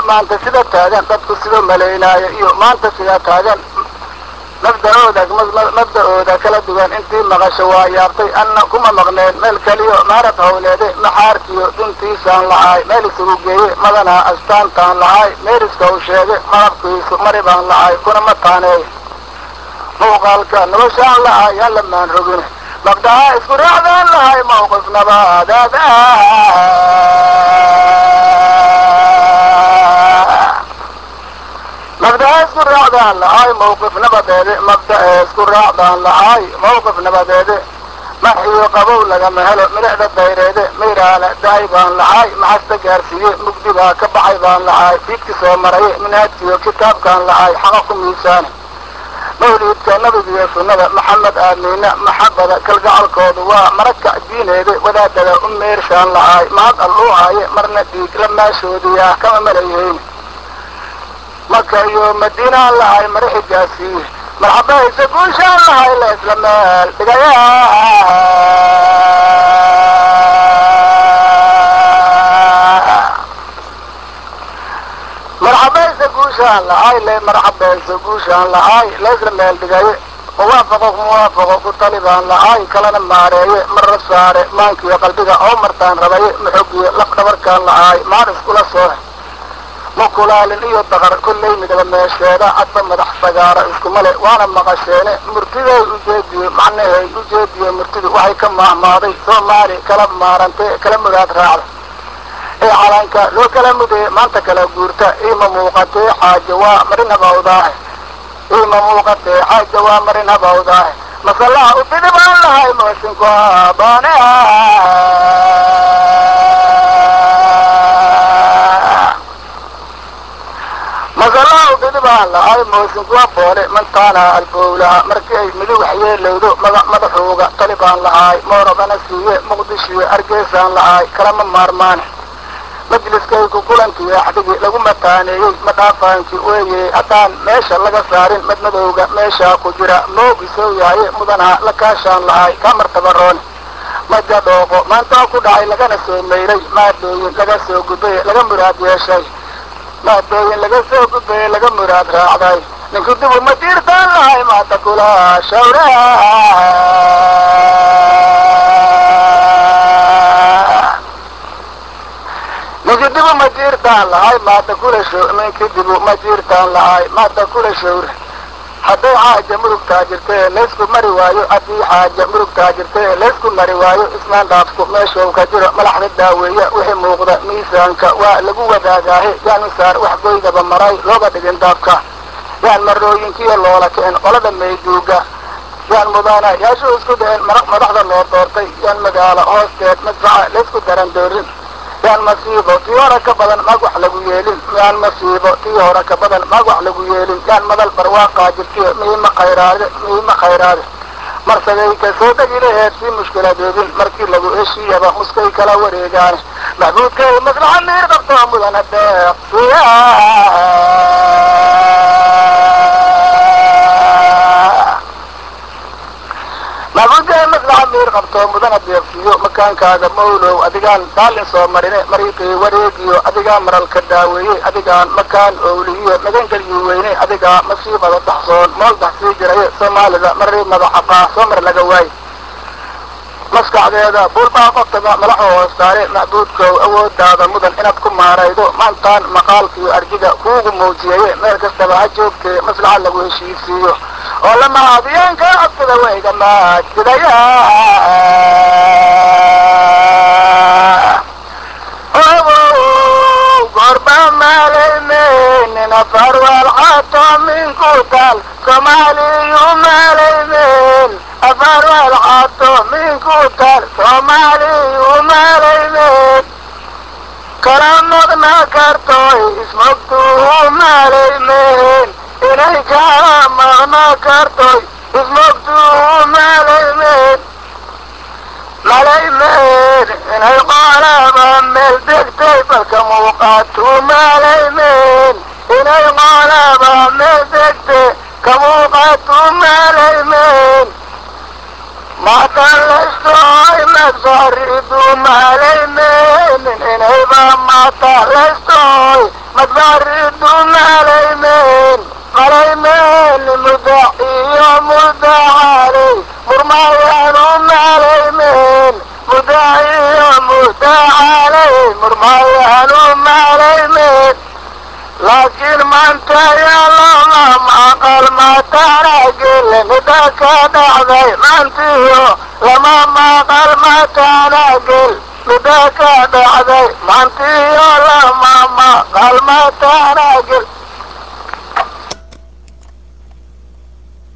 maanta sida taagan dadku sida malaynaayo iyo maanta sida taagan mabda-ooda mabda-ooda kala duwan intii maqasho waa yaabtay anna kuma maqneen meel keliyo maarad hawleede maxaarkiyo duntiisaan lahaay meel isugu geeye madanaa astaantaan lahaay meeriska u sheege malabkiisu mari baan lahaay kuna ma taaneey muuqaalka noloshaan lahaay yaan lamaan rogin mabdaha isku raacdaan lahay mawqif nabaadaada mabdaha isku raacdaan lahay mawqif nabadeede mabdae isku raacdaan lahay mawqif nabadeede maxiyo qabow lagama helo milicda dayreede mayraala daay baan lahay maxasta gaarsiiye mugdi baa ka baxay baan lahay fiidki soo maraye minhaadkiyo kitaabkaan lahay xaqa ku miisaane mawliidka nabigiyo sunnada maxamed aamiina maxabada kalgacalkoodu waa maragka diineede wadaadada u meershaan lahaay mahad alluu haaye marna dhiig la maashoodiyaa kama malayeyn maka iyo madiinaan lahay mara xigaasiiye marxabayse guushaan lahay la isla meel dhigaya marxabayse guushaan lahay le marxabayse guushaan lahay la isla meel dhigaye muwaafaqo muwaafaqo ku talibaan lahay kalena maareeye marra saare maankiyo qalbiga oo martaan rabaye maxogiyo laf dhabarkaan lahay maar iskula soone makulaalin iyo daqar kollay midaba meesheeda cadba madax sagaara iskumale waana maqasheene murtiday ujeediye macnahay ujeediye murtidu waxay ka maahmaaday soomaali kala maarantay kala mudaad raacda ee calanka loo kala mudee maanta kala guurta iima muuqatee xaaja waa marin habawdaahe iima muuqatee xaaja waa marin habawdaahe masallaha u bidi baan lahay moosinku abaane masallaha u bidi baan lahay moosinku aboole mantaana albowlaha markii ay midig waxyeelowdo magac madaxooga talibaan lahaay moorabana siiye muqdishiyo argeysaan lahaay kalama maarmaane majliskayku kulankii axdigii lagu mataaneeyey madhaafaankii weeye haddaan meesha laga saarin madmadowga meeshaa ku jira moogisoo yahaye mudanaha la kaashaan lahay kaa martabaroone maja dhooqo maantaa ku dhacay lagana soo mayray maadooyin laga soo gudbaye laga muraad yeeshay maadooyin laga soo gudbaye laga muraad raacday ninku dibu ma diirtaan lahay maanta kula shawra ninki dibu ma jiirtaan lahay maada kula show ninki dibu ma jiirtaan lahay maada kula showre hadday xaaja murugtaa jirtee laysku mari waayo haddii xaaja murugtaa jirtee laysku mari waayo ismaan dhaafku meeshuu ka jiro malaxda daaweeya wixii muuqda miisaanka waa lagu wadaagaahe yaan misaar wax goydaba maray looga dhigin daabka yaan marooyinkiyo loola kicin qolada mayduuga yaan mudana yaashuu isku dhicin madaxda loo doortay yaan magaalo hoosteed madfaca laysku daran doorin yaan masiibo tii hore ka badan maag wax lagu yeelin yaan masiibo tii hore ka badan maag wax lagu yeelin yaan madal barwaaqaa jirtiyo miima khayraade miima khayraade marsaday ka soo degi laheed sii mushkiladoodin markii lagu heshiiyaba muskay kala wareegaane maxbuudkay maslaxa miir qabto mudana deeqsiya maxbuudkay maslaxa miir qabto mudana deeqsiyo makaankaaga mawlow adigaan daalin soo marine mariiqii wareegiyo adigaa maralka daaweeye adigaan makaan owliyo magangelyu weyne adigaa masiibada daxsoon mool daxsii jiraye soomaalida marii madaxaqaa soo mar laga waaye maskaxdeeda buulbaa qoftaga malaxu hoostaare macbuudkow awoodaada mudan inaad ku maaraydo maantaan maqaalkiyo arjiga kuugu muujiyaye meel kastaba ha joogtee maslaxa lagu heshiisiiyo oo la mahaadiyeenka codkada wayga maajidaya gorba maalaymen afarwal xato minku tal soomaaliyu maalaymen afarwal xato minku tal soomaaliyu maalaymen kala maqna kartoy ismogtuu maalaymen inay kala maqna kartoy ismogtuu maalaymen malaymen inay qolaba meel degtay balka muuqaatu malaymen inay qolaba meel degtay ka muuqaatu malaymen matallaystoy magsaridu malaymen inayba mat mataalaystoy madbaaridu malaymen malaymen mudac iyo mudacaley murmayaanu malaymen mudac iyo mudacaley murmayaanu malaymen laakiin maanta yaalama maqal mataanagele mida ka dhacday maantiyo lama maqal mataanagel mida ka dhacday maantiyo lama maqal mataanagel